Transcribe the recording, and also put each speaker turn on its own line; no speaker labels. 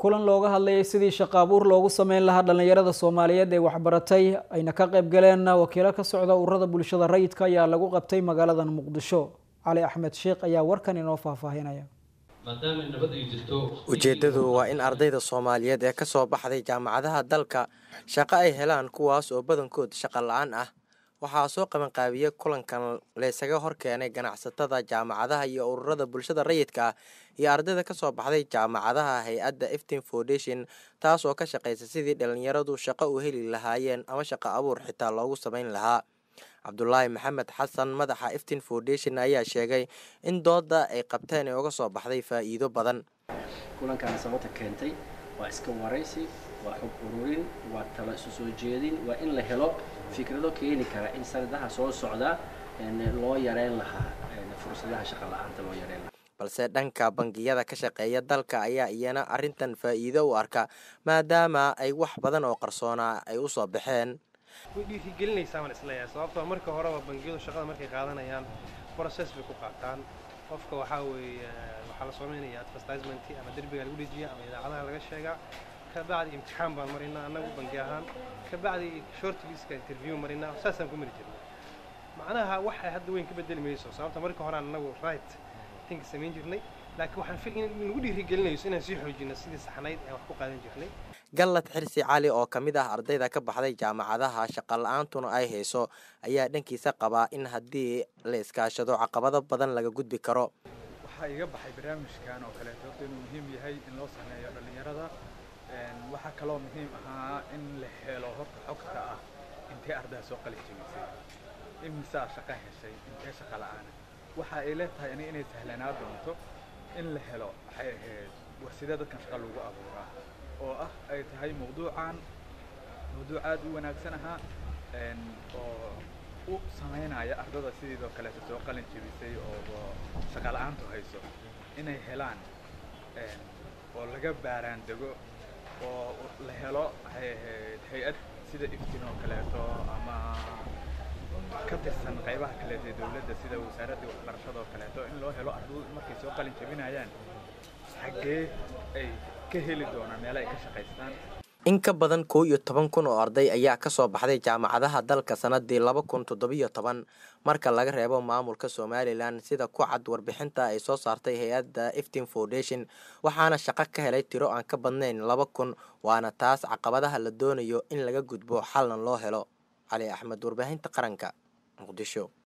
kulan looga hadlayay sidii shaqo abuur loogu sameyn lahaa dhallinyarada soomaaliyeed ee waxbaratay ayna ka qayb galeen wakiilo ka socda ururada bulshada rayidka ayaa lagu qabtay magaaladan muqdisho cali axmed sheekh ayaa warkan inoo faahfaahinaya
ujeeddadu waa in ardayda soomaaliyeed ee kasoo baxday jaamacadaha dalka shaqo ay helaan kuwaas oo badankood shaqo la-aan ah waxaa soo qabanqaabiyey kulankan laysaga horkeenay ganacsatada jaamacadaha iyo ururada bulshada rayidka ah iyo ardayda kasoo baxday jaamacadaha hay-adda eftin foundation taas oo ka shaqaysa sidii dhalinyaradu shaqo u heli lahaayeen ama shaqo abuur xitaa loogu sameyn lahaa cabdulaahi maxamed xasan madaxa eftin foundation ayaa sheegay in dooda ay qabteen ee uga soo baxday faa'iido badan
kulankaana sababta keentay waa iska waraysi waa xog ururin waa talo isu soo jeedin waa in la helo fikrado keeni kara in sanadaha soo socda loo yareyn lahaa fursadaha shaqa la-aanta loo yareyn lahaa
balse dhanka bangiyada ka shaqeeya dalka ayaa iyana arrintan faa'iido u arka maadaama ay wax badan oo qarsoonaa ay u soo baxeen
way dhiirigelinaysaa baan isleeyahay sababtoo marka horeba bangiyadu shaqada markay qaadanayaan process bay ku qaataan qofka waxaa weeye waxaa la sameynaya advertisement ama derbiga lagu dhejiya ama idaacadaha laga sheegaa kabacdi imtixaan baan marinaa annagu bangi ahaan kabacdi shortliska interview marinaa saasaan ku mari jirnay macnaha waxay hadda weyn ka bedeli mayso sababta marka hore annagu right think samayn jirnay laakiin waxaan fil in nagu dhiirigelinayso inaan sii xoojino sidii saxnayd ee wax ku qaadan jirnay
gallad xirsi cali oo ka mid ah ardayda ka baxday jaamacadaha shaqa la-aantuna ay hayso ayaa dhankiisa qabaa in haddii la iskaashado caqabado badan laga gudbi karo
waxaa iga baxay barnaamijkan oo kaleeto horta inuu muhiim yahay in loo sameeyo dhallinyarada waxaa kaloo muhiim ahaa in la helo horta xogta ah intee ardaa soo qalin jebisay imisaa shaqo heshay intee shaqa la-aana waxa ay leetahay aniga inay sahlanaa doonto in la helo waxay ahayd war sidee dadkan shaqa lagu abuuraa oo ah ay tahay mawduucan mawduuc aad u wanaagsan ahaa oo u samaynaya ardada sidiidoo kaleeto soo qalin jebisay oo shaqa la-aantu hayso inay helaan oo laga baaraan dego oo la helo waxay ahayd hay-ad sida iftin oo kaleeto ama ka tirsan qaybaha kaleeto ee dowladda sida wasaaradda waxbarashada oo kaleeto in loo helo ardadu markay soo qalin jebinayaan xaggee ay ka heli doonaan meelo ay ka shaqaystaan
in ka badan kow iyo toban kun oo arday ayaa kasoo baxday jaamacadaha dalka sanadii laba kun toddobiyo toban marka laga reebo maamulka somalilan sida ku cad warbixinta ay soo saartay hay-adda eftin foundation waxaana shaqo ka helay tiro aan ka badnayn laba kun waana taas caqabadaha la doonayo in laga gudbo xalna loo helo cali axmed warbaahinta qaranka muqdisho